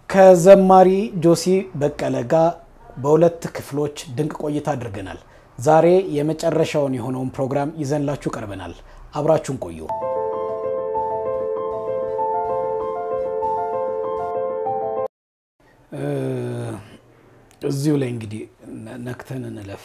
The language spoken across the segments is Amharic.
ከዘማሪ ጆሲ በቀለ ጋር በሁለት ክፍሎች ድንቅ ቆይታ አድርገናል። ዛሬ የመጨረሻውን የሆነውን ፕሮግራም ይዘንላችሁ ቀርበናል። አብራችሁን ቆዩ። እዚሁ ላይ እንግዲህ ነክተን እንለፍ።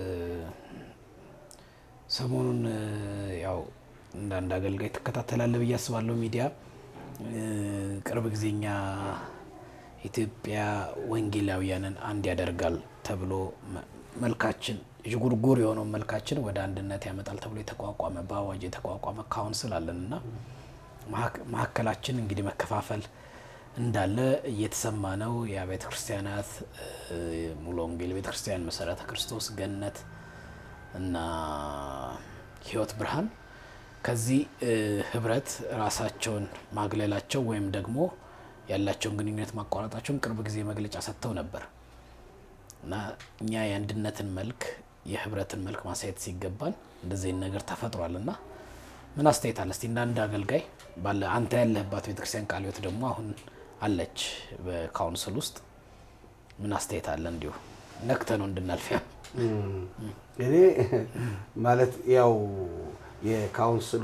ሰሞኑን ያው እንደ አንድ አገልጋይ ትከታተላለህ ብዬ አስባለሁ ሚዲያ ቅርብ ጊዜኛ ኢትዮጵያ ወንጌላውያንን አንድ ያደርጋል ተብሎ መልካችን ዥጉርጉር የሆነውን መልካችን ወደ አንድነት ያመጣል ተብሎ የተቋቋመ በአዋጅ የተቋቋመ ካውንስል አለን እና መካከላችን እንግዲህ መከፋፈል እንዳለ እየተሰማ ነው። የቤተ ክርስቲያናት ሙሉ ወንጌል ቤተ ክርስቲያን፣ መሰረተ ክርስቶስ፣ ገነት እና ህይወት ብርሃን ከዚህ ህብረት ራሳቸውን ማግለላቸው ወይም ደግሞ ያላቸውን ግንኙነት ማቋረጣቸውን ቅርብ ጊዜ መግለጫ ሰጥተው ነበር እና እኛ የአንድነትን መልክ የህብረትን መልክ ማሳየት ሲገባን እንደዚህ ነገር ተፈጥሯል እና ምን አስተያየት አለ እስቲ እንደ አንድ አገልጋይ ባለ አንተ ያለህባት ቤተክርስቲያን ቃለ ሕይወት ደግሞ አሁን አለች በካውንስል ውስጥ ምን አስተያየት አለ? እንዲሁ ነክተ ነው እንድናልፊያ እኔ ማለት ያው የካውንስሉ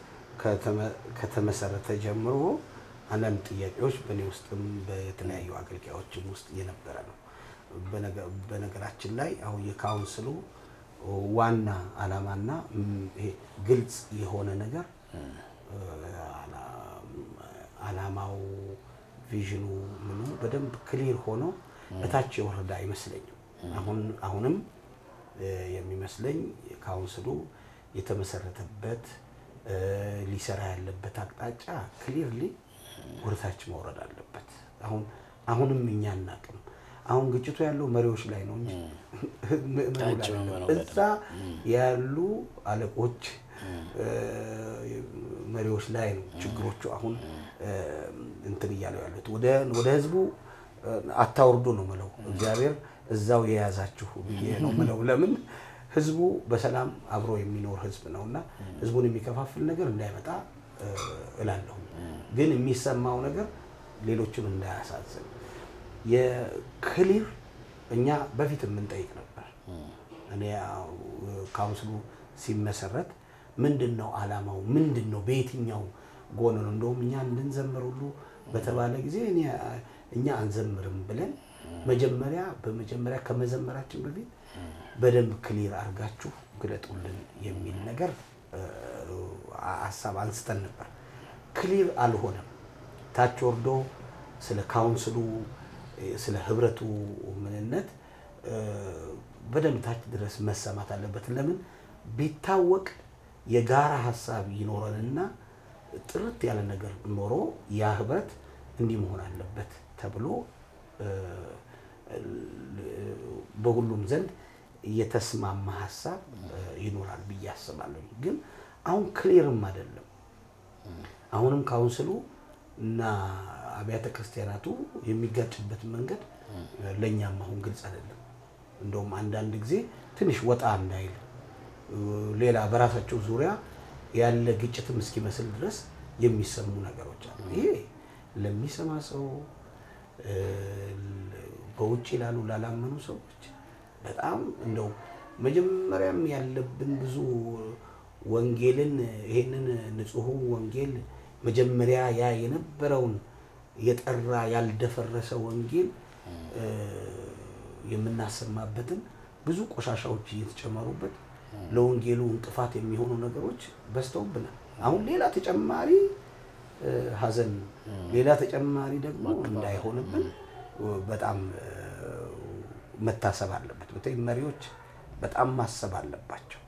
ከተመሰረተ ጀምሮ አንዳንድ ጥያቄዎች በእኔ ውስጥም በተለያዩ አገልጋዮችም ውስጥ የነበረ ነው። በነገራችን ላይ አሁን የካውንስሉ ዋና ዓላማና ይሄ ግልጽ የሆነ ነገር ዓላማው ቪዥኑ ምኑ በደንብ ክሊር ሆኖ እታች የወረደ አይመስለኝም። አሁን አሁንም የሚመስለኝ ካውንስሉ የተመሰረተበት ሊሰራ ያለበት አቅጣጫ ክሊርሊ ወደታች መውረድ አለበት። አሁን አሁንም እኛ አናቅም። አሁን ግጭቱ ያለው መሪዎች ላይ ነው እንጂ እዛ ያሉ አለቆች መሪዎች ላይ ነው ችግሮቹ አሁን እንትን እያለው ያሉት። ወደ ህዝቡ አታውርዱ ነው ምለው። እግዚአብሔር እዛው የያዛችሁ ብዬ ነው ምለው። ለምን ህዝቡ በሰላም አብሮ የሚኖር ህዝብ ነው እና ህዝቡን የሚከፋፍል ነገር እንዳይመጣ እላለሁ። ግን የሚሰማው ነገር ሌሎችን እንዳያሳዝን የክሊር እኛ በፊት የምንጠይቅ ነበር። እኔ ካውንስሉ ሲመሰረት ምንድን ነው አላማው? ምንድን ነው በየትኛው ጎን ነው? እንደውም እኛ እንድንዘምር ሁሉ በተባለ ጊዜ እኛ አንዘምርም ብለን መጀመሪያ በመጀመሪያ ከመዘመራችን በፊት በደንብ ክሊር አድርጋችሁ ግለጡልን የሚል ነገር ሀሳብ አንስተን ነበር። ክሊር አልሆነም። ታች ወርዶ ስለ ካውንስሉ ስለ ህብረቱ ምንነት በደንብ ታች ድረስ መሰማት አለበት። ለምን ቢታወቅ የጋራ ሀሳብ ይኖረንና ጥርት ያለ ነገር ኖሮ ያ ህብረት እንዲህ መሆን አለበት ተብሎ በሁሉም ዘንድ የተስማማ ሀሳብ ይኖራል ብዬ አስባለሁ። ግን አሁን ክሊርም አይደለም። አሁንም ካውንስሉ እና አብያተ ክርስቲያናቱ የሚጋጭበት መንገድ ለእኛም አሁን ግልጽ አይደለም። እንደውም አንዳንድ ጊዜ ትንሽ ወጣ እንዳይል ሌላ በራሳቸው ዙሪያ ያለ ግጭትም እስኪመስል ድረስ የሚሰሙ ነገሮች አሉ። ይሄ ለሚሰማ ሰው በውጭ ላሉ ላላመኑ ሰዎች በጣም እንደው መጀመሪያም ያለብን ብዙ ወንጌልን ይሄንን ንጹሑ ወንጌል መጀመሪያ ያ የነበረውን የጠራ ያልደፈረሰ ወንጌል የምናሰማበትን ብዙ ቆሻሻዎች እየተጨመሩበት ለወንጌሉ እንቅፋት የሚሆኑ ነገሮች በዝተውብናል። አሁን ሌላ ተጨማሪ ሐዘን ሌላ ተጨማሪ ደግሞ እንዳይሆንብን በጣም መታሰብ አለበት። በተለይ መሪዎች በጣም ማሰብ አለባቸው።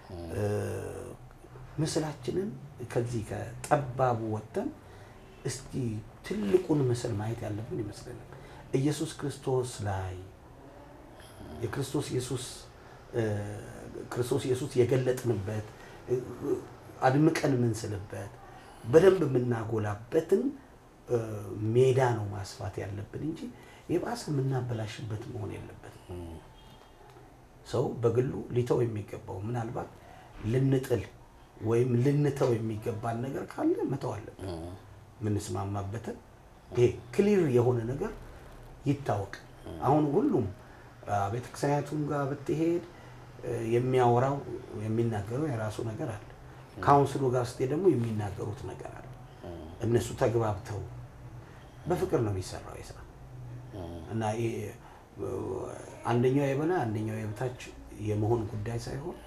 ምስላችንን ከዚህ ከጠባቡ ወጥተን እስቲ ትልቁን ምስል ማየት ያለብን ይመስለናል። ኢየሱስ ክርስቶስ ላይ የክርስቶስ ኢየሱስ ክርስቶስ ኢየሱስ የገለጥንበት አድምቀን የምንስልበት በደንብ የምናጎላበትን ሜዳ ነው ማስፋት ያለብን እንጂ የባሰ የምናበላሽበት መሆን የለበትም። ሰው በግሉ ሊተው የሚገባው ምናልባት ልንጥል ወይም ልንተው የሚገባን ነገር ካለ መተው አለብን። የምንስማማበትን ይሄ ክሊር የሆነ ነገር ይታወቅ። አሁን ሁሉም ቤተክርስቲያናቱም ጋር ብትሄድ እ፣ የሚያወራው የሚናገረው የራሱ ነገር አለ። ካውንስሉ ጋር ስትሄድ ደግሞ የሚናገሩት ነገር አለ። እነሱ ተግባብተው በፍቅር ነው የሚሰራው የስራ እና ይሄ እ፣ አንደኛው የበላይ አንደኛው የበታች የመሆን ጉዳይ ሳይሆን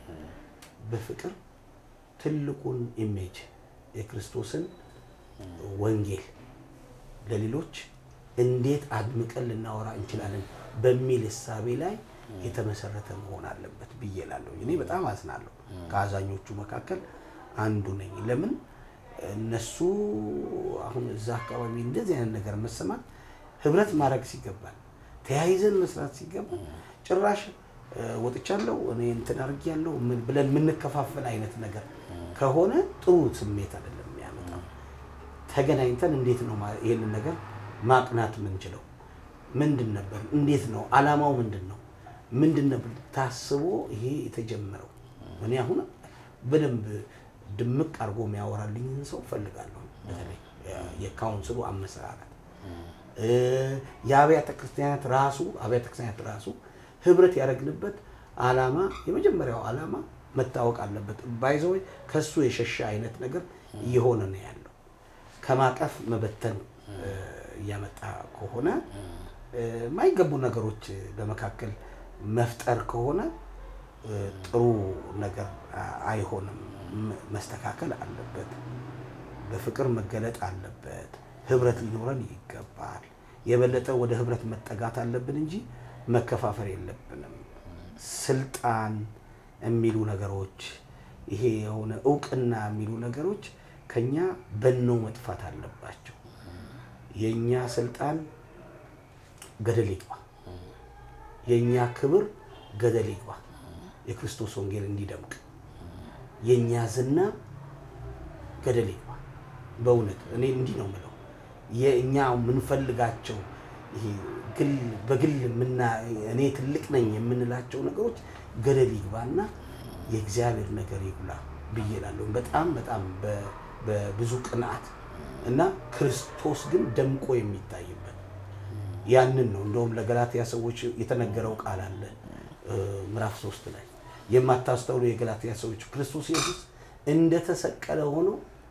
በፍቅር ትልቁን ኢሜጅ የክርስቶስን ወንጌል ለሌሎች እንዴት አድምቀን ልናወራ እንችላለን በሚል እሳቤ ላይ የተመሰረተ መሆን አለበት ብዬ እላለሁ። እኔ በጣም አዝናለሁ። ከአዛኞቹ መካከል አንዱ ነኝ። ለምን እነሱ አሁን እዛ አካባቢ እንደዚህ አይነት ነገር መሰማት ህብረት ማድረግ ሲገባል፣ ተያይዘን መስራት ሲገባል ጭራሽ እ፣ ወጥቻለሁ እኔ እንትን አድርጌያለሁ ምን ብለን የምንከፋፈል አይነት ነገር ከሆነ ጥሩ ስሜት አይደለም የሚያመጣው። ተገናኝተን እንዴት ነው ማ- ይሄንን ነገር ማቅናት የምንችለው? ምንድን ነበር? እንዴት ነው አላማው? ምንድን ነው? ምንድን ነበር ታስቦ ይሄ የተጀመረው? እኔ አሁን በደንብ ድምቅ አድርጎ የሚያወራልኝን ሰው ፈልጋለሁ። በተለይ የካውንስሉ አመሰራረት እ፣ የአብያተ ክርስቲያናት ራሱ አብያተ ክርስቲያናት ራሱ ህብረት ያደረግንበት አላማ የመጀመሪያው አላማ መታወቅ አለበት። ባይዘወይ ከሱ የሸሻ አይነት ነገር እየሆነ ነው ያለው። ከማቀፍ መበተን እ፣ እያመጣ ከሆነ እ፣ የማይገቡ ነገሮች በመካከል መፍጠር ከሆነ እ፣ ጥሩ ነገር አ- አይሆንም። ም- መስተካከል አለበት። በፍቅር መገለጥ አለበት። ህብረት ሊኖረን ይገባል። የበለጠ ወደ ህብረት መጠጋት አለብን እንጂ መከፋፈል የለብንም። ስልጣን የሚሉ ነገሮች፣ ይሄ የሆነ እውቅና የሚሉ ነገሮች ከኛ በነው መጥፋት አለባቸው። የእኛ ስልጣን ገደል ይግባ፣ የእኛ ክብር ገደል ይግባ። የክርስቶስ ወንጌል እንዲደምቅ የእኛ ዝና ገደል ይግባ። በእውነት እኔ እንዲህ ነው የምለው። የእኛ የምንፈልጋቸው ይሄ ግል በግል የምና እኔ ትልቅ ነኝ የምንላቸው ነገሮች ገደል ይግባና የእግዚአብሔር ነገር ይጉላ ብዬ እላለሁ። በጣም በጣም በ- በብዙ ቅንዓት እና ክርስቶስ ግን ደምቆ የሚታይበት ያንን ነው። እንደውም ለገላትያ ሰዎች የተነገረው ቃል አለ እ፣ ምዕራፍ ሶስት ላይ የማታስተውሉ የገላትያ ሰዎች ክርስቶስ ኢየሱስ እንደተሰቀለ ሆኖ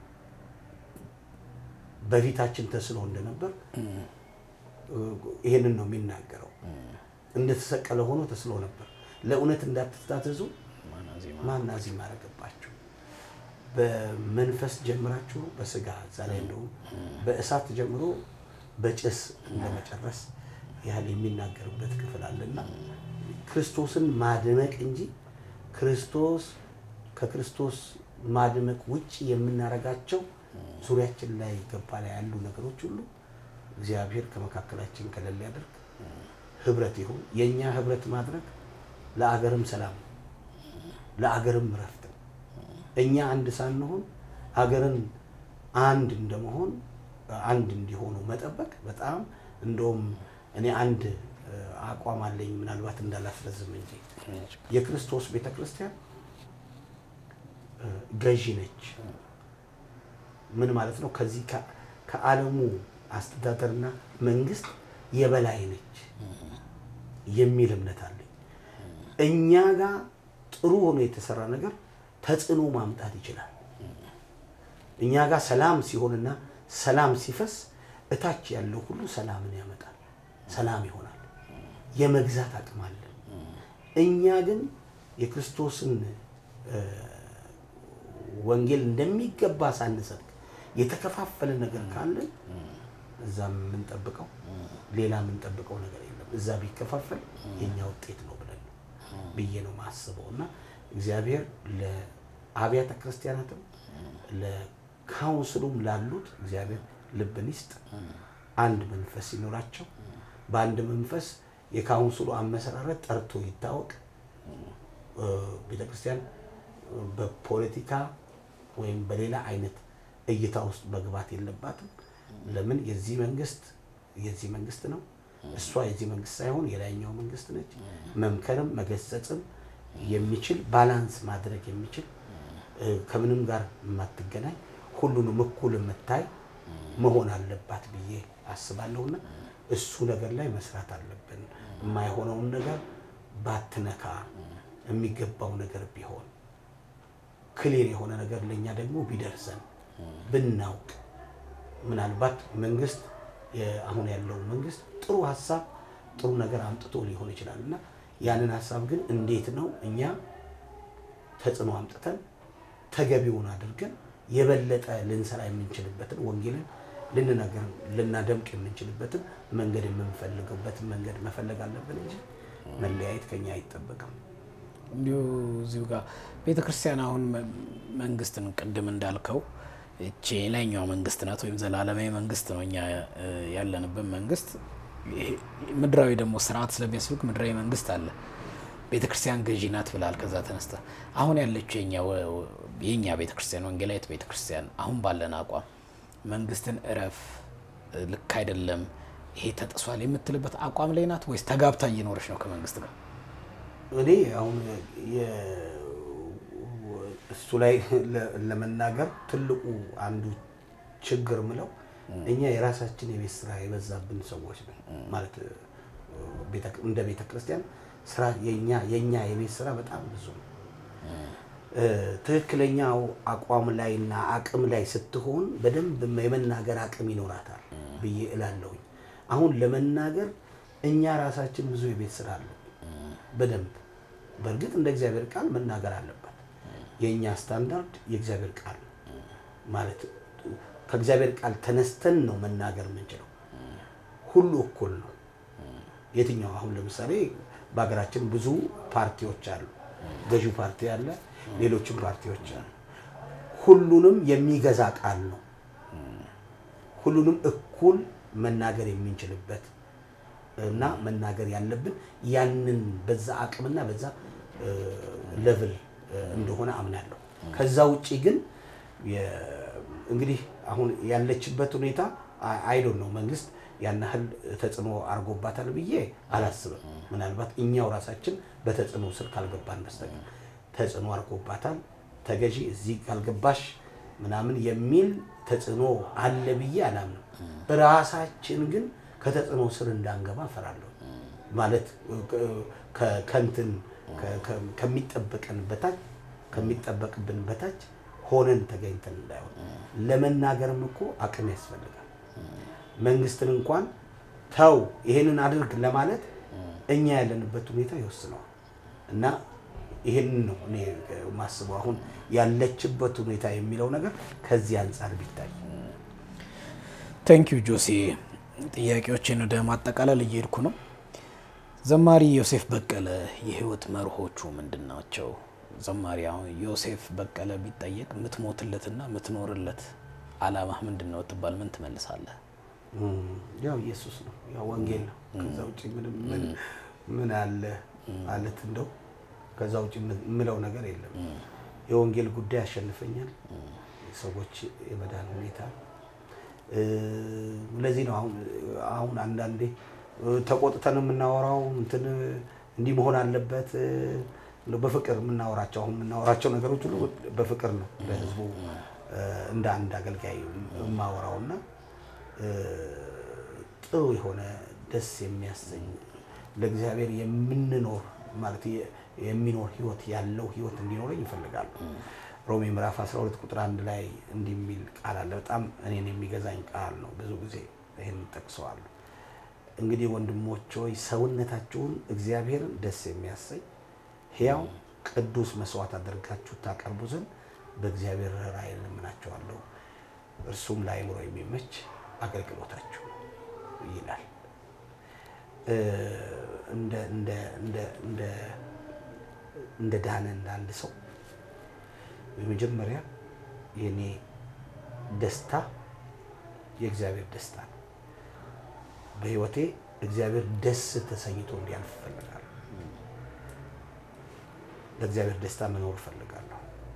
በፊታችን ተስሎ እንደነበር እ፣ ይሄንን ነው የሚናገረው። እንደተሰቀለ ሆኖ ተስሎ ነበር። ለእውነት እንዳትታዘዙ ማን አዚም አደረገባችሁ? በመንፈስ ጀምራችሁ በስጋ እዛ ላይ እንደውም በእሳት ጀምሮ በጭስ እንደመጨረስ ያህል የሚናገርበት ክፍል አለና ክርስቶስን ማድመቅ እንጂ ክርስቶስ ከክርስቶስ ማድመቅ ውጭ የምናደርጋቸው ዙሪያችን ላይ ገባ ላይ ያሉ ነገሮች ሁሉ እግዚአብሔር ከመካከላችን ከሌለ ያደርግ ህብረት ይሁን። የእኛ ህብረት ማድረግ ለአገርም ሰላም ነው፣ ለአገርም እረፍት ነው። እኛ አንድ ሳንሆን አገርን አንድ እንደመሆን አንድ እንዲሆኑ መጠበቅ በጣም እንደውም እኔ አንድ እ፣ አቋም አለኝ ምናልባት እንዳላስረዝም እንጂ የክርስቶስ ቤተ ክርስቲያን እ፣ ገዢ ነች። ምን ማለት ነው? ከዚህ ከ- ከዓለሙ አስተዳደርና መንግስት የበላይ ነች የሚል እምነት አለኝ። እኛ ጋር ጥሩ ሆኖ የተሰራ ነገር ተጽዕኖ ማምጣት ይችላል። እኛ ጋር ሰላም ሲሆንና ሰላም ሲፈስ እታች ያለው ሁሉ ሰላምን ያመጣል፣ ሰላም ይሆናል። የመግዛት አቅም አለን። እኛ ግን የክርስቶስን እ፣ ወንጌል እንደሚገባ ሳንሰብክ የተከፋፈለ ነገር ካለን እዛ የምንጠብቀው ሌላ የምንጠብቀው ነገር የለም። እዛ ቢከፋፈል የኛ ውጤት ነው ብለን ነው ብዬ ነው ማስበው እና እግዚአብሔር ለአብያተ ክርስቲያናትም ለካውንስሉም ላሉት እግዚአብሔር ልብን ይስጥ። አንድ መንፈስ ሲኖራቸው በአንድ መንፈስ የካውንስሉ አመሰራረት ጠርቶ ይታወቅ። እ፣ ቤተክርስቲያን በፖለቲካ ወይም በሌላ አይነት እይታ ውስጥ መግባት የለባትም። ለምን የዚህ መንግስት የዚህ መንግስት ነው፣ እሷ የዚህ መንግስት ሳይሆን የላይኛው መንግስት ነች። መምከርም መገሰጽም የሚችል ባላንስ ማድረግ የሚችል እ፣ ከምንም ጋር የማትገናኝ ሁሉንም እኩል የምታይ መሆን አለባት ብዬ አስባለሁና እሱ ነገር ላይ መስራት አለብን። የማይሆነውን ነገር ባትነካ የሚገባው ነገር ቢሆን ክሊር የሆነ ነገር ለእኛ ደግሞ ቢደርሰን ብናውቅ ምናልባት መንግስት አሁን ያለው መንግስት ጥሩ ሀሳብ ጥሩ ነገር አምጥቶ ሊሆን ይችላል እና ያንን ሀሳብ ግን እንዴት ነው እኛ ተጽዕኖ አምጥተን ተገቢውን አድርገን የበለጠ ልንሰራ የምንችልበትን ወንጌልን ልንነገር ልናደምቅ የምንችልበትን መንገድ የምንፈልገበትን መንገድ መፈለግ አለብን እንጂ መለያየት ከኛ አይጠበቅም። እንዲሁ እዚሁ ጋር ቤተ ክርስቲያን አሁን መንግስትን ቅድም እንዳልከው እቺ የላይኛው መንግስት ናት፣ ወይም ዘላለማዊ መንግስት ነው። እኛ ያለንበት መንግስት ምድራዊ ደግሞ ስርዓት ስለሚያስፈልግ ምድራዊ መንግስት አለ። ቤተ ክርስቲያን ገዢ ናት ብላል። ከዛ ተነስተ አሁን ያለችው የኛ ቤተ ክርስቲያን ወንጌላዊት ቤተ ክርስቲያን አሁን ባለን አቋም መንግስትን እረፍ፣ ልክ አይደለም፣ ይሄ ተጥሷል የምትልበት አቋም ላይ ናት ወይስ ተጋብታ እየኖረች ነው ከመንግስት ጋር? እኔ አሁን እሱ ላይ ለመናገር ትልቁ አንዱ ችግር ምለው እኛ የራሳችን የቤት ስራ የበዛብን ሰዎች ነን። ማለት እንደ ቤተ ክርስቲያን ስራ የኛ የኛ የቤት ስራ በጣም ብዙ ነው። ትክክለኛው አቋም ላይና አቅም ላይ ስትሆን በደንብ የመናገር አቅም ይኖራታል ብዬ እላለሁኝ። አሁን ለመናገር እኛ ራሳችን ብዙ የቤት ስራ አለ በደንብ በእርግጥ እንደ እግዚአብሔር ቃል መናገር አለበት። የእኛ ስታንዳርድ የእግዚአብሔር ቃል ማለት ከእግዚአብሔር ቃል ተነስተን ነው መናገር የምንችለው። ሁሉ እኩል ነው። የትኛው አሁን ለምሳሌ በሀገራችን ብዙ ፓርቲዎች አሉ። ገዢው ፓርቲ አለ፣ ሌሎችም ፓርቲዎች አሉ። ሁሉንም የሚገዛ ቃል ነው። ሁሉንም እኩል መናገር የምንችልበት እና መናገር ያለብን ያንን በዛ አቅምና በዛ ሌቭል እንደሆነ አምናለሁ። ከዛ ውጪ ግን እንግዲህ አሁን ያለችበት ሁኔታ አይዶን ነው መንግስት ያን ያህል ተጽዕኖ አድርጎባታል ብዬ አላስብም። ምናልባት እኛው ራሳችን በተጽዕኖ ስር ካልገባን በስተቀር ተጽዕኖ አድርጎባታል። ተገዢ እዚህ ካልገባሽ ምናምን የሚል ተጽዕኖ አለ ብዬ አላምንም። ራሳችን ግን ከተጽዕኖ ስር እንዳንገባ እፈራለሁ። ማለት ከንትን ከሚጠበቀን በታች ከሚጠበቅብን በታች ሆነን ተገኝተን እንዳይሆን ለመናገርም እኮ አቅም ያስፈልጋል። መንግስትን እንኳን ተው ይሄንን አድርግ ለማለት እኛ ያለንበት ሁኔታ ይወስነዋል። እና ይሄንን ነው እኔ ማስበው አሁን ያለችበት ሁኔታ የሚለው ነገር ከዚህ አንጻር ቢታይ። ታንኪዩ ጆሴ። ጥያቄዎችን ወደ ማጠቃለል እየሄድኩ ነው። ዘማሪ ዮሴፍ በቀለ የህይወት መርሆቹ ምንድን ናቸው? ዘማሪ አሁን ዮሴፍ በቀለ ቢጠየቅ የምትሞትለትና የምትኖርለት አላማህ ምንድን ነው ትባል ምን ትመልሳለህ? ያው ኢየሱስ ነው፣ ያው ወንጌል ነው። ከዛ ውጭ ምን አለ ማለት እንደው ከዛ ውጭ የምለው ነገር የለም። የወንጌል ጉዳይ ያሸንፈኛል፣ ሰዎች የመዳን ሁኔታ። ለዚህ ነው አሁን አሁን አንዳንዴ ተቆጥተን የምናወራው እንትን እንዲህ መሆን አለበት በፍቅር የምናወራቸው አሁን የምናወራቸው ነገሮች ሁሉ በፍቅር ነው ለህዝቡ እንደ አንድ አገልጋይ የማወራው እና ጥሩ የሆነ ደስ የሚያሰኝ ለእግዚአብሔር የምንኖር ማለት የሚኖር ህይወት ያለው ህይወት እንዲኖረኝ ይፈልጋሉ። ሮሜ ምዕራፍ 12 ቁጥር አንድ ላይ እንዲህ የሚል ቃል አለ። በጣም እኔን የሚገዛኝ ቃል ነው። ብዙ ጊዜ ይህን ጠቅሰዋለሁ። እንግዲህ ወንድሞች ሆይ ሰውነታችሁን እግዚአብሔርን ደስ የሚያሰኝ ሕያው ቅዱስ መስዋዕት አድርጋችሁ ታቀርቡ ዘንድ በእግዚአብሔር ራእይ እለምናችኋለሁ፣ እርሱም ለአእምሮ የሚመች አገልግሎታችሁ ይላል። እንደ ዳነ እንደ አንድ ሰው የመጀመሪያ የኔ ደስታ የእግዚአብሔር ደስታ ነው። በህይወቴ እግዚአብሔር ደስ ተሰኝቶ እንዲያልፍ እፈልጋለሁ። ለእግዚአብሔር ደስታ መኖር እፈልጋለሁ።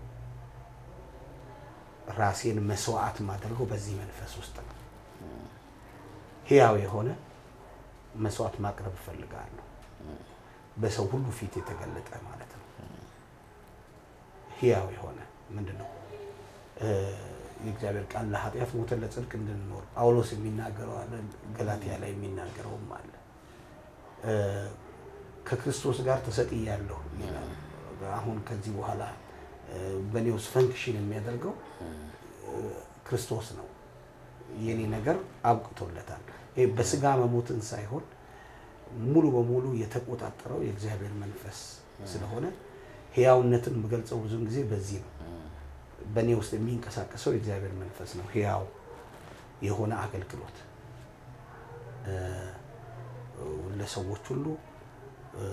ራሴን መስዋዕት ማድረገው በዚህ መንፈስ ውስጥ ነው። ህያው የሆነ መስዋዕት ማቅረብ እፈልጋለሁ። በሰው ሁሉ ፊት የተገለጠ ማለት ነው። ህያው የሆነ ምንድን ነው የእግዚአብሔር ቃል ለኃጢአት ሞተን ለጽድቅ እንድንኖር ጳውሎስ የሚናገረው አለ፣ ገላትያ ላይ የሚናገረውም አለ። እ፣ ከክርስቶስ ጋር ተሰቅያለሁ ይላል። አሁን ከዚህ በኋላ እ፣ በእኔ ውስጥ ፈንክሽን የሚያደርገው እ፣ ክርስቶስ ነው። የኔ ነገር አብቅቶለታል። ይሄ በስጋ መሞትን ሳይሆን ሙሉ በሙሉ የተቆጣጠረው የእግዚአብሔር መንፈስ ስለሆነ ሕያውነትን የምገልጸው ብዙውን ጊዜ በዚህ ነው። በእኔ ውስጥ የሚንቀሳቀሰው የእግዚአብሔር መንፈስ ነው። ሕያው የሆነ አገልግሎት እ፣ ለሰዎች ሁሉ እ፣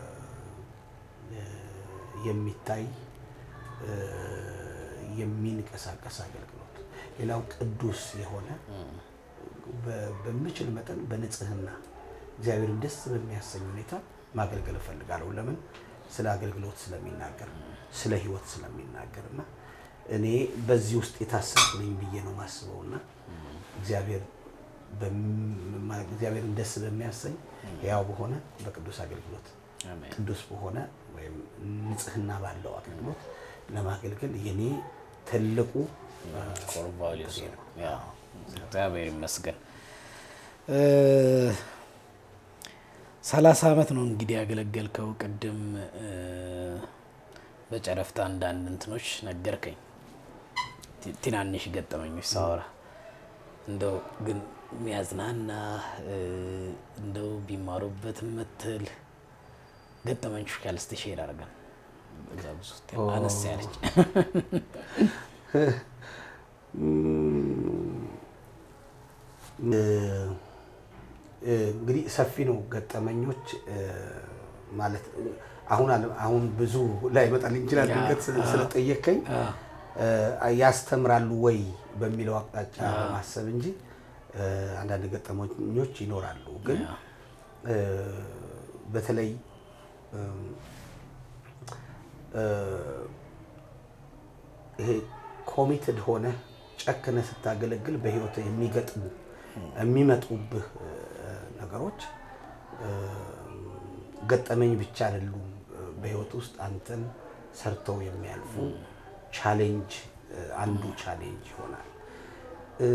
የሚታይ እ፣ የሚንቀሳቀስ አገልግሎት። ሌላው ቅዱስ የሆነ በ- በምችል መጠን በንጽህና እግዚአብሔርን ደስ በሚያሰኝ ሁኔታ ማገልገል እፈልጋለሁ። ለምን? ስለ አገልግሎት ስለሚናገር፣ ስለ ሕይወት ስለሚናገር እና እኔ በዚህ ውስጥ የታሰርኩ ነኝ ብዬ ነው ማስበው እና እግዚአብሔር በም- እግዚአብሔርን ደስ በሚያሰኝ ያው በሆነ በቅዱስ አገልግሎት አሜን። ቅዱስ በሆነ ወይም ንጽህና ባለው አገልግሎት ለማገልገል የኔ ትልቁ ኮር ቫሊዩስ ነው። ያው እግዚአብሔር ይመስገን። ሰላሳ ዓመት ነው እንግዲህ ያገለገልከው። ቅድም እ፣ በጨረፍታ አንዳንድ እንትኖች ነገርከኝ፣ ቲ- ትናንሽ ገጠመኞች ሳወራ እንደው ግን የሚያዝናና እ፣ እንደው ቢማሩበት ምትል ገጠመኞች ካልስት ሼር አድርገን በዛ ብዙ አነስ ያለች እንግዲህ ሰፊ ነው ገጠመኞች እ፣ ማለት አሁን አለ- አሁን ብዙ ላይ መጣልኝ ይችላል። ያ፣ ድንገት ስለ- ስለጠየከኝ አ፣ እ፣ ያስተምራሉ ወይ በሚለው አቅጣጫ በማሰብ እንጂ እ፣ አንዳንድ ገጠመኞች ይኖራሉ። ግን ያ፣ እ፣ በተለይ እም፣ እ፣ ይሄ ኮሚትድ ሆነ ጨክነ ስታገለግል በህይወት የሚገጥሙ የሚመጡብህ እ፣ ነገሮች እ፣ ገጠመኝ ብቻ አይደሉም። እ፣ በህይወት ውስጥ አንተን ሰርተው የሚያልፉ ቻሌንጅ እ፣ አንዱ ቻሌንጅ ይሆናል። እ፣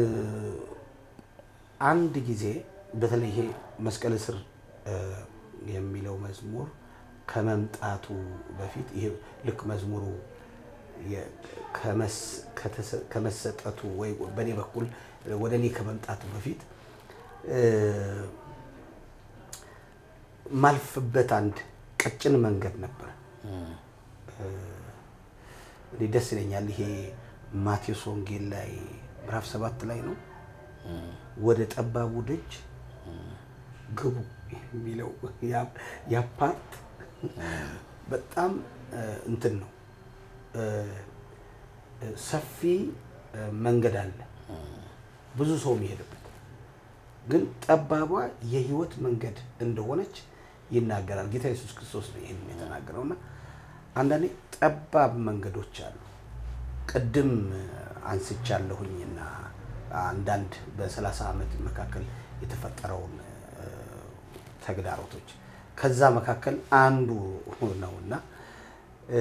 አንድ ጊዜ በተለይ ይሄ መስቀል ስር እ፣ የሚለው መዝሙር ከመምጣቱ በፊት ይሄ ልክ መዝሙሩ የ- ከመስ- ከተሰ- ከመሰጠቱ ወይ በእኔ በኩል ወደ እኔ ከመምጣቱ በፊት እ፣ ማልፍበት አንድ ቀጭን መንገድ ነበረ። እኔ ደስ ይለኛል። ይሄ ማቴዎስ ወንጌል ላይ ምዕራፍ ሰባት ላይ ነው ወደ ጠባቡ ደጅ ግቡ የሚለው ያ- ያ ፓርት በጣም እ፣ እንትን ነው እ፣ እ፣ ሰፊ እ፣ መንገድ አለ ብዙ ሰው የሚሄድበት ግን ጠባቧ የህይወት መንገድ እንደሆነች ይናገራል። ጌታ ኢየሱስ ክርስቶስ ነው ይህን የተናገረው እና አንዳንዴ ጠባብ መንገዶች አሉ። ቅድም አንስቻለሁኝ እና አንዳንድ በሰላሳ ዓመት መካከል የተፈጠረውን እ፣ ተግዳሮቶች ከዛ መካከል አንዱ ነውና እ፣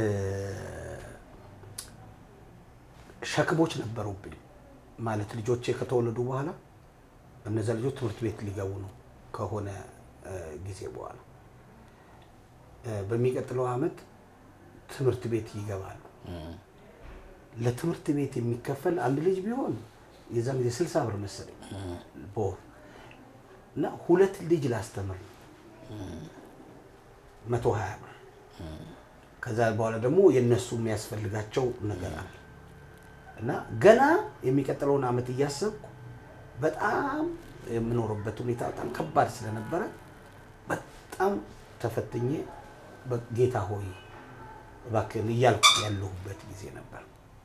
ሸክሞች ነበሩብኝ ማለት ልጆቼ ከተወለዱ በኋላ እነዚያ ልጆች ትምህርት ቤት ሊገቡ ነው ከሆነ እ፣ ጊዜ በኋላ እ፣ በሚቀጥለው ዓመት ትምህርት ቤት ይገባሉ። ለትምህርት ቤት የሚከፈል አንድ ልጅ ቢሆን የዛን ጊዜ ስልሳ ብር መሰለኝ በወር እና ሁለት ልጅ ላስተምር ነው መቶ ሀያ ብር ከዛ በኋላ ደግሞ የእነሱ የሚያስፈልጋቸው ነገር አለ እና ገና የሚቀጥለውን ዓመት እያሰብኩ በጣም የምኖርበት ሁኔታ በጣም ከባድ ስለነበረ በጣም ተፈትኜ ጌታ ሆይ እባክህን እያልኩ ያለሁበት ጊዜ ነበር።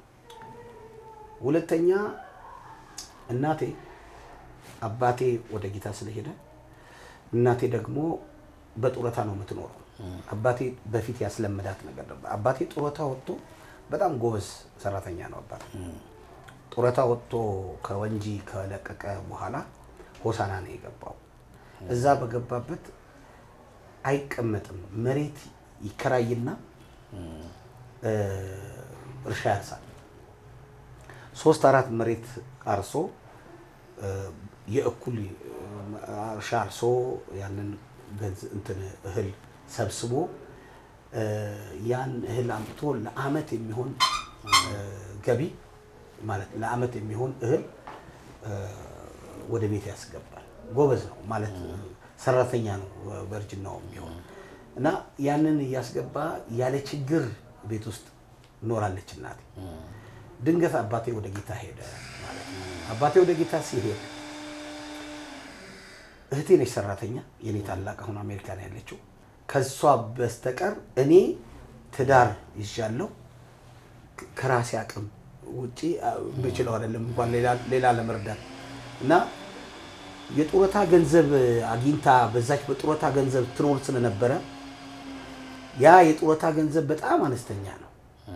ሁለተኛ እናቴ አባቴ ወደ ጌታ ስለሄደ እናቴ ደግሞ በጡረታ ነው የምትኖረው። አባቴ በፊት ያስለመዳት ነገር ነበር። አባቴ ጡረታ ወጥቶ በጣም ጎበዝ ሰራተኛ ነው። አባቴ ጡረታ ወጥቶ ከወንጂ ከለቀቀ በኋላ ሆሳና ነው የገባው። እዛ በገባበት አይቀመጥም። መሬት ይከራይና እርሻ ያርሳል። ሶስት አራት መሬት አርሶ እ፣ የእኩል እርሻ አርሶ ያንን ገንዝ- እንትን እህል ሰብስቦ እ፣ ያን እህል አምጥቶ ለአመት የሚሆን እ፣ ገቢ ማለት ለአመት የሚሆን እህል እ፣ ወደ ቤት ያስገባል። ጎበዝ ነው ማለት ሰራተኛ ነው በእርጅናው የሚሆን እና ያንን እያስገባ ያለ ችግር ቤት ውስጥ ኖራለች እናቴ። ድንገት አባቴ ወደ ጌታ ሄደ ማለት ነው። አባቴ ወደ ጌታ ሲሄድ እህቴ ነች ሰራተኛ፣ የኔ ታላቅ አሁን አሜሪካ ነው ያለችው። ከሷ በስተቀር እኔ ትዳር ይዣለሁ። ከ- ከራሴ አቅም ውጪ ብችለው አይደለም እንኳን ሌላ- ሌላ ለመርዳት እና የጡረታ ገንዘብ አግኝታ በዛች በጡረታ ገንዘብ ትኖር ስለነበረ ያ የጡረታ ገንዘብ በጣም አነስተኛ ነው።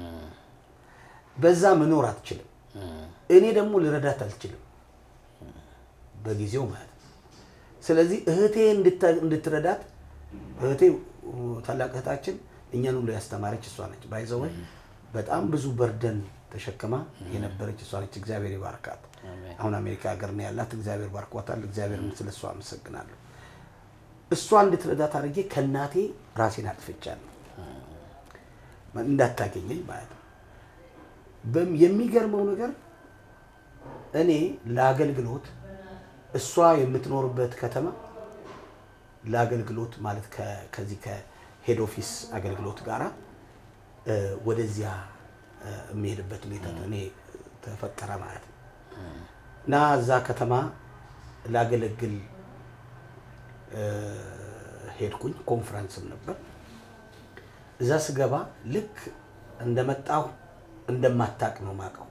በዛ መኖር አትችልም። እኔ ደግሞ ልረዳት አልችልም በጊዜው ማለት ነው። ስለዚህ እህቴ እንድታ- እንድትረዳት እህቴ ታላቅ እህታችን እኛን ሁሉ ያስተማረች እሷ ነች። ባይዘወይ በጣም ብዙ በርደን ተሸክማ የነበረች እሷ ነች። እግዚአብሔር ይባርካት። አሁን አሜሪካ ሀገር ነው ያላት። እግዚአብሔር ባርኳታል። እግዚአብሔርን ስለ እሷ አመሰግናለሁ። እሷ እንድትረዳት አድርጌ ከእናቴ ራሴን አጥፍቻለሁ እንዳታገኘኝ ማለት ነው። በም- የሚገርመው ነገር እኔ ለአገልግሎት እሷ የምትኖርበት ከተማ ለአገልግሎት ማለት ከ- ከዚህ ከሄድ ኦፊስ አገልግሎት ጋራ እ፣ ወደዚያ እ፣ የሚሄድበት ሁኔታ እኔ ተፈጠረ ማለት ነው እና እዛ ከተማ ላገለግል እ፣ ሄድኩኝ። ኮንፈረንስም ነበር። እዛ ስገባ ልክ እንደመጣሁ እንደማታቅ ነው ማቀው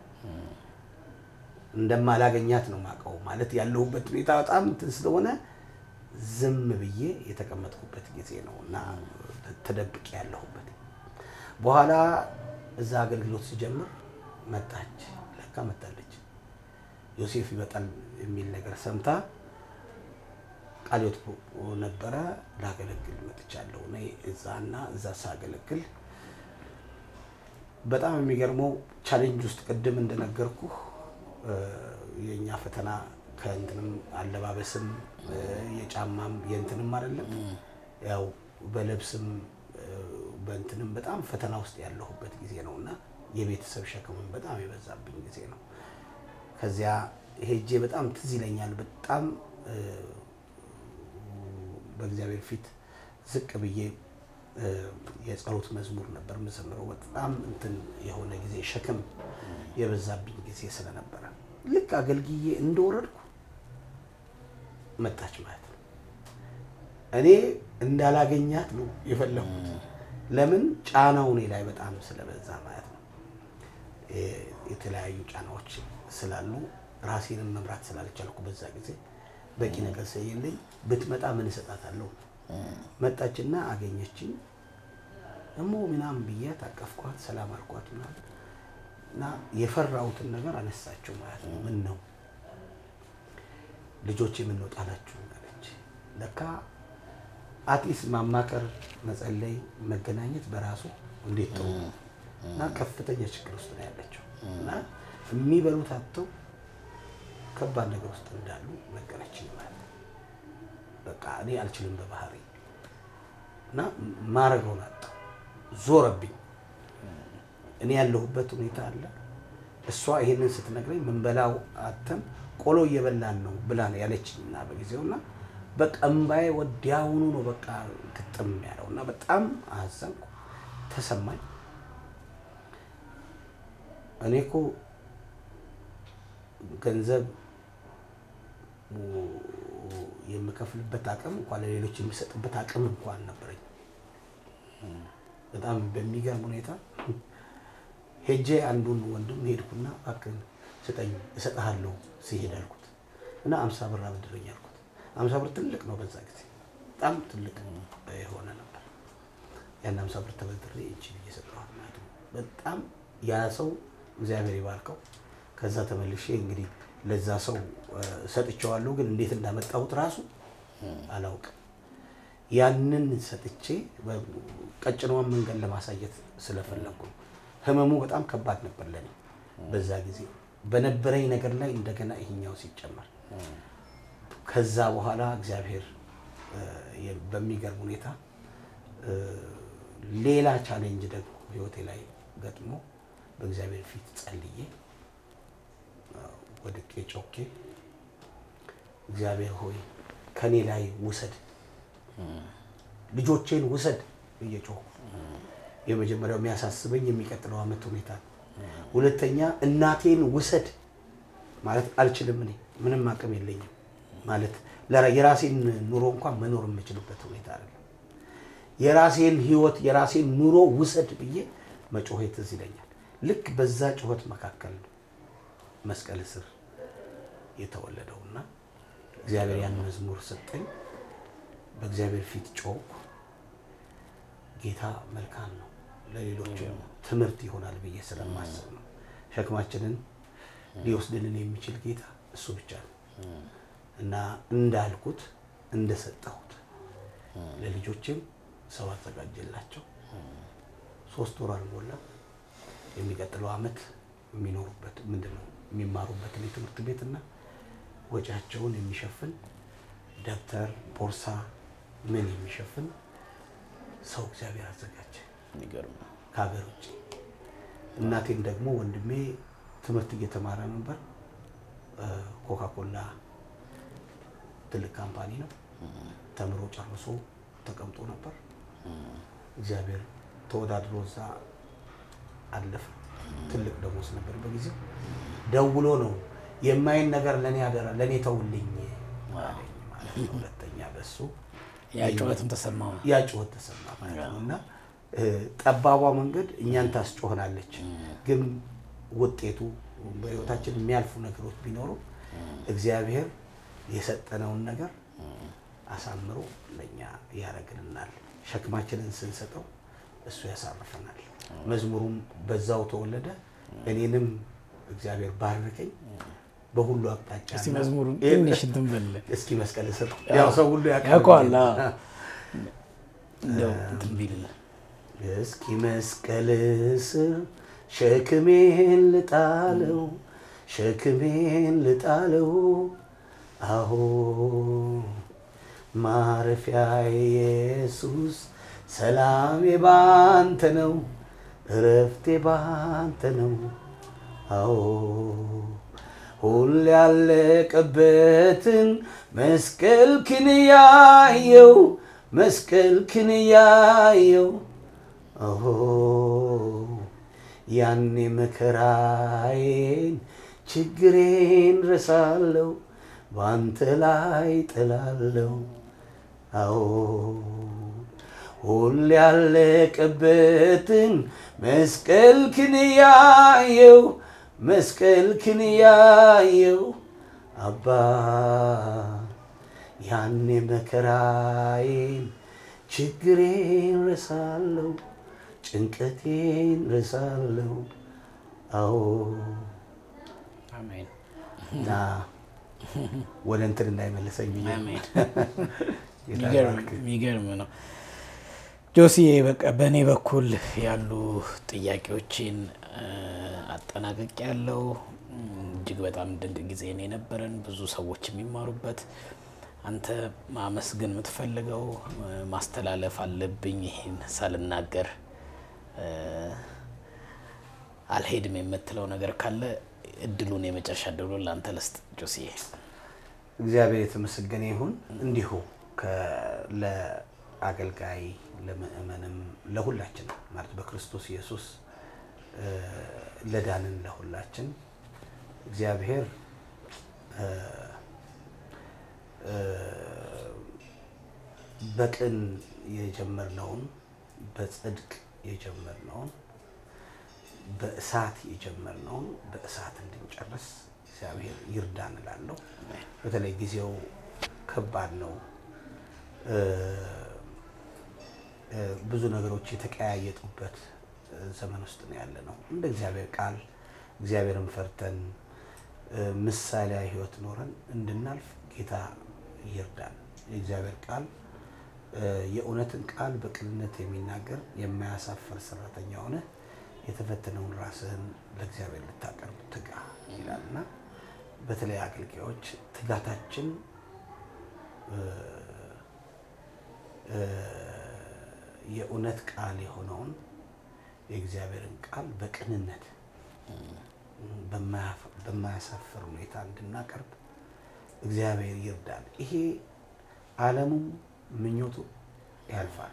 እንደማላገኛት ነው ማቀው። ማለት ያለሁበት ሁኔታ በጣም እንትን ስለሆነ ዝም ብዬ የተቀመጥኩበት ጊዜ ነው እና ተደብቄ ያለሁበት። በኋላ እዛ አገልግሎት ሲጀምር መጣች፣ ለካ መጣለች። ዮሴፍ ይመጣል የሚል ነገር ሰምታ ቃልዮት ነበረ ላገለግል መጥቻለሁ። እኔ እዛና እዛ ሳገለግል በጣም የሚገርመው ቻሌንጅ ውስጥ ቅድም እንደነገርኩህ እ፣ የእኛ ፈተና ከእንትንም አለባበስም እ፣ የጫማም የእንትንም አይደለም ያው በልብስም እ፣ በእንትንም በጣም ፈተና ውስጥ ያለሁበት ጊዜ ነው እና የቤተሰብ ሸክምም በጣም የበዛብኝ ጊዜ ነው። ከዚያ ሄጄ በጣም ትዝ ይለኛል። በጣም እ፣ በእግዚአብሔር ፊት ዝቅ ብዬ እ፣ የጸሎት መዝሙር ነበር የምዘምረው። በጣም እንትን የሆነ ጊዜ ሸክም የበዛብኝ ጊዜ ስለነበረ ልክ አገልግዬ እንደወረድኩ መጣች ማለት ነው። እኔ እንዳላገኛት ነው የፈለኩት። ለምን ጫናው እኔ ላይ በጣም ስለበዛ ማለት ነው። የ- የተለያዩ ጫናዎች ስላሉ ራሴንም መምራት ስላልቻልኩ በዛ ጊዜ በቂ ነገር ስለሌለኝ ብትመጣ ምን እሰጣታለሁ? መጣችና አገኘችኝ። እሞ ምናምን ብያት አቀፍኳት፣ ሰላም አልኳት ምናምን እና የፈራሁትን ነገር አነሳቸው ማለት ነው። ምን ነው ልጆቼ ምን ነው ጣላችሁ አለች። ለካ አትሊስት ማማከር፣ መጸለይ፣ መገናኘት በራሱ እንዴት ጥሩ ነው እና ከፍተኛ ችግር ውስጥ ነው ያለችው እና የሚበሉት አጥተው ከባድ ነገር ውስጥ እንዳሉ ነገረችኝ ማለት ነው። በቃ እኔ አልችልም በባህሪ እና ማረገውን አጣሁ። ዞረብኝ። እኔ ያለሁበት ሁኔታ አለ። እሷ ይሄንን ስትነግረኝ ምንበላው አተን ቆሎ እየበላን ነው ብላ ነው ያለችኝ እና በጊዜው እና በቃ እምባዬ ወዲያውኑ ነው በቃ ግጥም ያለው እና በጣም አዘንኩ፣ ተሰማኝ። እኔ እኮ ገንዘብ የምከፍልበት አቅም እንኳን ለሌሎች የሚሰጥበት አቅም እንኳን ነበረኝ። በጣም በሚገርም ሁኔታ ሄጄ አንዱን ወንድም ሄድኩና እባክህን ስጠኝ እሰጥሃለሁ ሲሄድ አልኩት እና አምሳ ብር አበድረኝ አልኩት። አምሳ ብር ትልቅ ነው፣ በዛ ጊዜ በጣም ትልቅ የሆነ ነበር። ያን አምሳ ብር ተበድሬ እጅ ብዬ ሰጠኋት ማለት ነው። በጣም ያ ሰው እግዚአብሔር ይባርከው። ከዛ ተመልሼ እንግዲህ ለዛ ሰው ሰጥቼዋለሁ፣ ግን እንዴት እንዳመጣሁት ራሱ አላውቅም። ያንን ሰጥቼ ቀጭኗን መንገድ ለማሳየት ስለፈለግኩ ነው። ህመሙ በጣም ከባድ ነበር ለኔ በዛ ጊዜ በነበረኝ ነገር ላይ እንደገና ይሄኛው ሲጨመር ከዛ በኋላ እግዚአብሔር እ፣ የ- በሚገርም ሁኔታ እ፣ ሌላ ቻሌንጅ ደግሞ ህይወቴ ላይ ገጥሞ በእግዚአብሔር ፊት ጸልዬ እ፣ ወድቄ ጮኬ እግዚአብሔር ሆይ ከኔ ላይ ውሰድ፣ ልጆቼን ውሰድ ብዬ ጮኩ። የመጀመሪያው የሚያሳስበኝ የሚቀጥለው ዓመት ሁኔታ ነው። ሁለተኛ እናቴን ውሰድ ማለት አልችልም። እኔ ምንም አቅም የለኝም ማለት ለራ- የራሴን ኑሮ እንኳን መኖር የምችልበት ሁኔታ አይደለም። የራሴን ህይወት የራሴን ኑሮ ውሰድ ብዬ መጮሄ ትዝ ይለኛል። ልክ በዛ ጩኸት መካከል ነው መስቀል ስር የተወለደውና እግዚአብሔር ያን መዝሙር ሰጠኝ። በእግዚአብሔር ፊት ጮኩ። ጌታ መልካም ነው፣ ለሌሎች ትምህርት ይሆናል ብዬ ስለማስብ ነው። ሸክማችንን ሊወስድልን የሚችል ጌታ እሱ ብቻ ነው እና እንዳልኩት እንደሰጠሁት ለልጆችም ሰው አዘጋጀላቸው። ሶስት ወር አልሞላም። የሚቀጥለው ዓመት የሚኖሩበት ምንድን ነው የሚማሩበትን የትምህርት ቤትና ወጪያቸውን የሚሸፍን ደብተር፣ ቦርሳ ምን የሚሸፍን ሰው እግዚአብሔር አዘጋጀ የሚገርም ነው። ከሀገር ውጭ። እናቴም ደግሞ ወንድሜ ትምህርት እየተማረ ነበር። ኮካኮላ ትልቅ ካምፓኒ ነው። ተምሮ ጨርሶ ተቀምጦ ነበር። እግዚአብሔር ተወዳድሮ እዛ አለፈ። ትልቅ ደሞዝ ነበር በጊዜው። ደውሎ ነው የማይን ነገር ለእኔ አደራ ለእኔ ተውልኝ አለኝ ማለት ነው። ሁለተኛ በሱ ያ ጩኸትም ተሰማ። ያ ጩኸት ተሰማ ማለት ነው እና እ፣ ጠባቧ መንገድ እኛን ታስጮህናለች፣ ግን ውጤቱ በህይወታችን የሚያልፉ ነገሮች ቢኖሩ እግዚአብሔር የሰጠነውን ነገር አሳምሮ ለእኛ ያደርግልናል። ሸክማችንን ስንሰጠው እሱ ያሳርፈናል። መዝሙሩም በዛው ተወለደ። እኔንም እግዚአብሔር ባረከኝ በሁሉ አቅጣጫ እስቲ እና- መዝሙሩን ይህ- ትንሽ እንትን በልልን። እስኪ መስቀል ስር ያው ሰው ሁሉ ያውቃል። ያውቀዋል። አዎ። እንደው እንትን ቢልልን እስኪ መስቀል ስር ሸክሜን ልጣለው፣ ሸክሜን ልጣለው። አዎ ማረፊያ ኢየሱስ፣ ሰላሜ ባንተ ነው፣ እረፍቴ ባንተ ነው። አዎ ሁል ያለቀበትን መስቀል ክንያየው መስቀል ክንያየው አዎ ያኔ መከራዬን ችግሬን ረሳለው በአንተ ላይ ጥላለው። አዎ ሁል ያለቀበትን መስቀል ክንያየው መስቀል ክንያየው አባ ያኔ መከራዬን ችግሬን ረሳለው ጭንቀቴን ረሳለው። አዎ አሜን እና ወደ እንትን እንዳይመለሰኝ ብዬ ነው። አሜን። ጌታ የሚገርም ይባርክ። የሚገርም ነው። ጆሲዬ በቃ በእኔ በኩል ያሉ ጥያቄዎችን አጠናቀቅ ያለው እጅግ በጣም ድንቅ ጊዜ ነው የነበረን፣ ብዙ ሰዎች የሚማሩበት። አንተ ማመስገን የምትፈልገው ማስተላለፍ አለብኝ ይሄን ሳልናገር እ፣ አልሄድም የምትለው ነገር ካለ እድሉን የመጨረሻ እድሉን ለአንተ ልስጥ ጆሲዬ። እግዚአብሔር የተመሰገነ ይሁን። እንዲሁ ከ- ለአገልጋይ ለምእመንም ለሁላችን ማለት በክርስቶስ ኢየሱስ እ፣ ለዳንን ለሁላችን እግዚአብሔር እ፣ እ፣ በቅን የጀመርነውን በጽድቅ የጀመርነውን በእሳት የጀመርነውን በእሳት እንድንጨርስ እግዚአብሔር ይርዳን እላለሁ። በተለይ ጊዜው ከባድ ነው። እ፣ እ፣ ብዙ ነገሮች የተቀያየጡበት እ፣ ዘመን ውስጥ ነው ያለ ነው። እንደ እግዚአብሔር ቃል እግዚአብሔርን ፈርተን እ፣ ምሳሌያዊ ሕይወት ኖረን እንድናልፍ ጌታ ይርዳን። የእግዚአብሔር ቃል እ፣ የእውነትን ቃል በቅንነት የሚናገር የማያሳፍር ሰራተኛ ሆነ የተፈተነውን ራስህን ለእግዚአብሔር ልታቀርብ ትጋ ይላል እና በተለይ አገልጋዮች ትጋታችን የእውነት ቃል የሆነውን የእግዚአብሔርን ቃል በቅንነት በማያሳፍር ሁኔታ እንድናቀርብ እግዚአብሔር ይርዳል። ይሄ ዓለሙም ምኞቱ ያልፋል።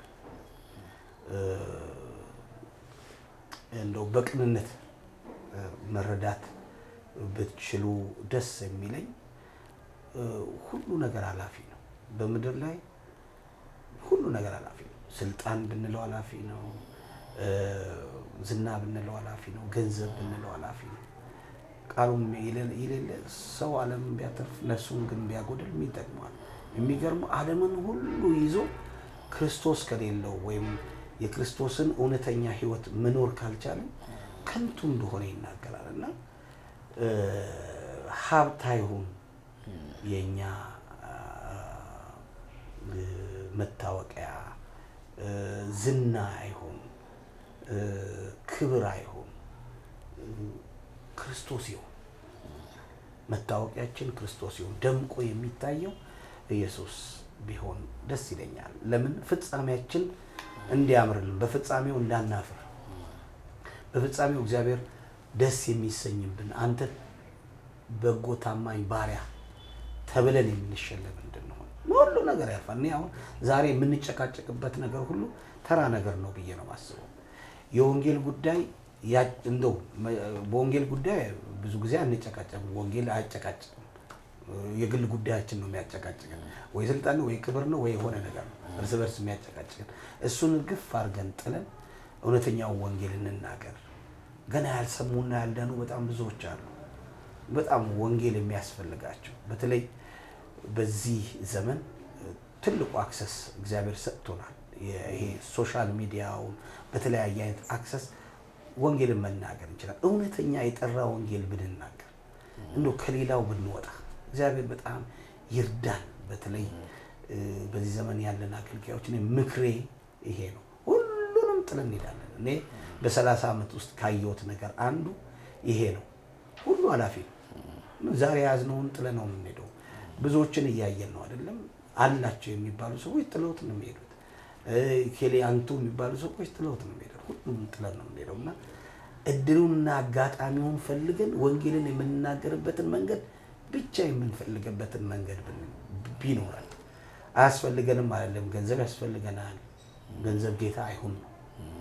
እንደው በቅንነት መረዳት ብትችሉ ደስ የሚለኝ ሁሉ ነገር ኃላፊ ነው። በምድር ላይ ሁሉ ነገር ኃላፊ ነው። ስልጣን ብንለው ኃላፊ ነው። ዝና ብንለው ኃላፊ ነው። ገንዘብ ብንለው ኃላፊ ነው። ቃሉም የሌለ ሰው ዓለምን ቢያተርፍ ነፍሱን ግን ቢያጎድል ምን ይጠቅመዋል? የሚገርመው ዓለምን ሁሉ ይዞ ክርስቶስ ከሌለው ወይም የክርስቶስን እውነተኛ ሕይወት መኖር ካልቻለን ከንቱ እንደሆነ ይናገራል እና ሀብት አይሁን የእኛ መታወቂያ፣ ዝና አይሁን፣ ክብር አይሁን፣ ክርስቶስ ይሁን። መታወቂያችን ክርስቶስ ይሁን። ደምቆ የሚታየው ኢየሱስ ቢሆን ደስ ይለኛል። ለምን ፍጻሜያችን እንዲያምርልን፣ በፍጻሜው እንዳናፍር፣ በፍጻሜው እግዚአብሔር ደስ የሚሰኝብን አንተ በጎ ታማኝ ባሪያ ተብለን የምንሸለም እንድንሆን ሁሉ ነገር ያልፋል። እኔ አሁን ዛሬ የምንጨቃጨቅበት ነገር ሁሉ ተራ ነገር ነው ብዬ ነው ማስበው። የወንጌል ጉዳይ እንደው በወንጌል ጉዳይ ብዙ ጊዜ አንጨቃጨቅም። ወንጌል አያጨቃጭቅም። የግል ጉዳያችን ነው የሚያጨቃጭቅን። ወይ ስልጣን ነው ወይ ክብር ነው ወይ የሆነ ነገር ነው እርስ በርስ የሚያጨቃጭቅን። እሱን ግፍ አድርገን ጥለን እውነተኛውን ወንጌል እንናገር። ገና ያልሰሙና ያልዳኑ በጣም ብዙዎች አሉ። በጣም ወንጌል የሚያስፈልጋቸው በተለይ በዚህ ዘመን ትልቁ አክሰስ እግዚአብሔር ሰጥቶናል። ይሄ ሶሻል ሚዲያውን በተለያየ አይነት አክሰስ ወንጌልን መናገር እንችላል። እውነተኛ የጠራ ወንጌል ብንናገር እንዶ ከሌላው ብንወጣ እግዚአብሔር በጣም ይርዳን። በተለይ በዚህ ዘመን ያለን አገልጋዮች እኔ ምክሬ ይሄ ነው። ሁሉንም ጥለን እንሄዳለን። እኔ በሰላሳ ዓመት ውስጥ ካየሁት ነገር አንዱ ይሄ ነው። ሁሉ ኃላፊ ነው። ዛሬ ያዝነውን ጥለ ነው የምንሄደው። ብዙዎችን እያየን ነው አይደለም። አላቸው የሚባሉ ሰዎች ጥለውት ነው የሚሄዱት። ኬሌ አንቱ የሚባሉ ሰዎች ጥለውት ነው የሚሄዱት። ሁሉም ጥለን ነው የምንሄደው እና እድሉንና አጋጣሚውን ፈልገን ወንጌልን የምንናገርበትን መንገድ ብቻ የምንፈልገበትን መንገድ ቢኖራል። አያስፈልገንም አይደለም። ገንዘብ ያስፈልገናል። ገንዘብ ጌታ አይሁን ነው።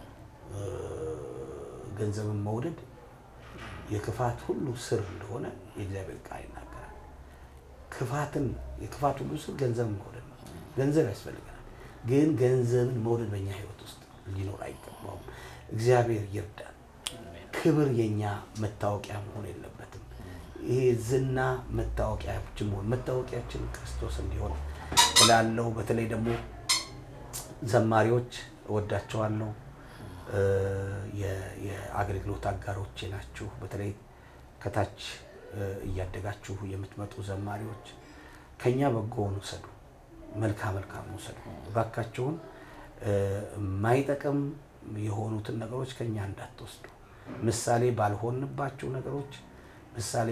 ገንዘብን መውደድ የክፋት ሁሉ ስር እንደሆነ የእግዚአብሔር ቃል ይናገራል። ክፋትን የክፋት ሁሉ ስር ገንዘብን መውደድ ነው። ገንዘብ ያስፈልገናል፣ ግን ገንዘብን መውደድ በእኛ ሕይወት ውስጥ ሊኖር አይገባውም። እግዚአብሔር ይርዳል። ክብር የኛ መታወቂያ መሆን የለበትም። ይሄ ዝና መታወቂያችን መሆን መታወቂያችን ክርስቶስ እንዲሆን እላለሁ። በተለይ ደግሞ ዘማሪዎች እወዳቸዋለሁ። የአገልግሎት አጋሮቼ ናችሁ። በተለይ ከታች እያደጋችሁ የምትመጡ ዘማሪዎች ከኛ በጎውን ውሰዱ፣ መልካም መልካም ውሰዱ። እባካችሁን የማይጠቅም የሆኑትን ነገሮች ከኛ እንዳትወስዱ። ምሳሌ ባልሆንባቸው ነገሮች ምሳሌ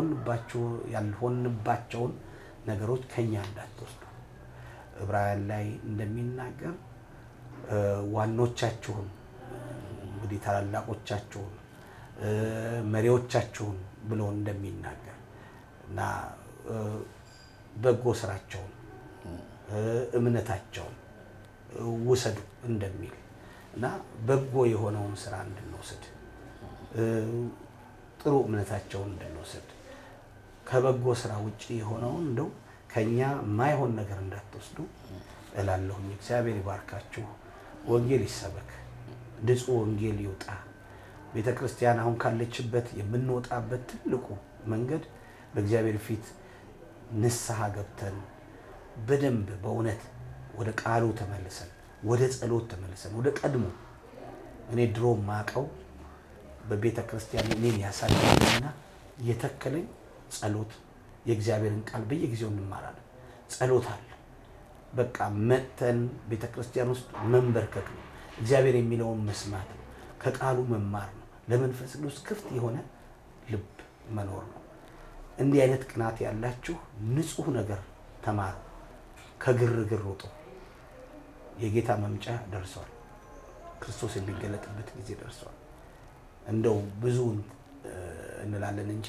ያልሆንባቸውን ነገሮች ከኛ እንዳትወስዱ። ዕብራውያን ላይ እንደሚናገር ዋኖቻችሁን እንግዲህ ታላላቆቻችሁን መሪዎቻችሁን ብሎ እንደሚናገር እና በጎ ስራቸውን እምነታቸውን ውሰዱ እንደሚል እና በጎ የሆነውን ስራ እንድንወስድ ጥሩ እምነታቸውን እንድንወስድ ከበጎ ስራ ውጭ የሆነውን እንደው ከኛ ማይሆን ነገር እንዳትወስዱ እላለሁኝ። እግዚአብሔር ይባርካችሁ። ወንጌል ይሰበክ፣ ንጹሕ ወንጌል ይውጣ። ቤተ ክርስቲያን አሁን ካለችበት የምንወጣበት ትልቁ መንገድ በእግዚአብሔር ፊት ንስሐ ገብተን በደንብ በእውነት ወደ ቃሉ ተመልሰን ወደ ጸሎት ተመልሰን ወደ ቀድሞ እኔ ድሮ ማቀው በቤተ ክርስቲያን እኔን ያሳደገኝና የተከለኝ ጸሎት የእግዚአብሔርን ቃል በየጊዜው እንማራለን። ጸሎት አለ። በቃ መጥተን ቤተ ክርስቲያን ውስጥ መንበርከክ ነው። እግዚአብሔር የሚለውን መስማት ነው። ከቃሉ መማር ነው። ለመንፈስ ቅዱስ ክፍት የሆነ ልብ መኖር ነው። እንዲህ አይነት ቅናት ያላችሁ ንጹሕ ነገር ተማሩ። ከግርግር ውጡ። የጌታ መምጫ ደርሷል። ክርስቶስ የሚገለጥበት ጊዜ ደርሷል። እንደው ብዙውን እንላለን እንጂ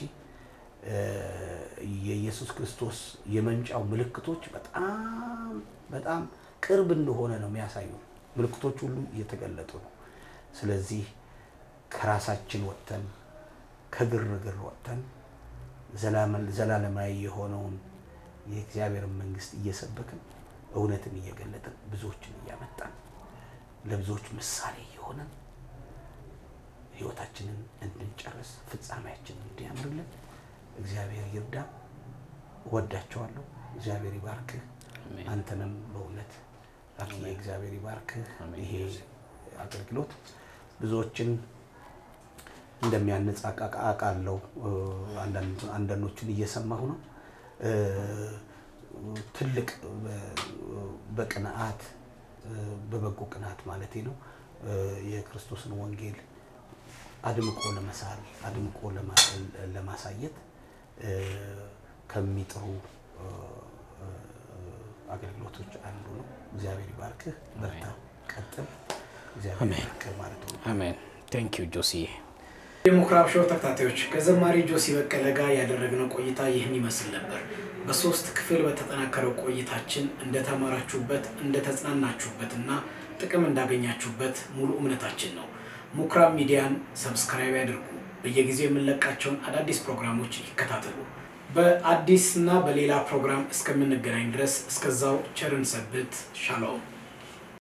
የኢየሱስ ክርስቶስ የመምጫው ምልክቶች በጣም በጣም ቅርብ እንደሆነ ነው የሚያሳዩ። ምልክቶች ሁሉ እየተገለጡ ነው። ስለዚህ ከራሳችን ወጥተን ከግርግር ወጥተን ዘላለማዊ የሆነውን የእግዚአብሔርን መንግስት እየሰበክን እውነትን እየገለጥን ብዙዎችን እያመጣን ለብዙዎች ምሳሌ እየሆነን ህይወታችንን እንድንጨርስ ፍጻሜያችንን እንዲያምርልን እግዚአብሔር ይርዳ። እወዳቸዋለሁ። እግዚአብሔር ይባርክህ። አንተንም በእውነት አክዬ እግዚአብሔር ይባርክህ። ይሄ አገልግሎት ብዙዎችን እንደሚያነጽ አውቃለሁ። አንዳንዶቹን እየሰማሁ ነው። ትልቅ በቅንዓት በበጎ ቅንዓት ማለቴ ነው የክርስቶስን ወንጌል አድምቆ ለመሳል አድምቆ ለማሳየት ከሚጥሩ አገልግሎቶች አንዱ ነው። እግዚአብሔር ይባርክህ። በርታ፣ ቀጥል። እግዚአብሔር ይባርክህ ማለት ነው። አሜን። ቴንክ ዩ ጆሲዬ። የምኩራብ ሾው ተከታታዮች ከዘማሪ ጆሲ በቀለ ጋር ያደረግነው ቆይታ ይህን ይመስል ነበር። በሶስት ክፍል በተጠናከረው ቆይታችን እንደተማራችሁበት፣ እንደተጽናናችሁበት እና ጥቅም እንዳገኛችሁበት ሙሉ እምነታችን ነው። ምኩራብ ሚዲያን ሰብስክራይብ ያድርጉ። በየጊዜው የምንለቃቸውን አዳዲስ ፕሮግራሞች ይከታተሉ። በአዲስ እና በሌላ ፕሮግራም እስከምንገናኝ ድረስ እስከዛው ቸርን ሰብት። ሻሎም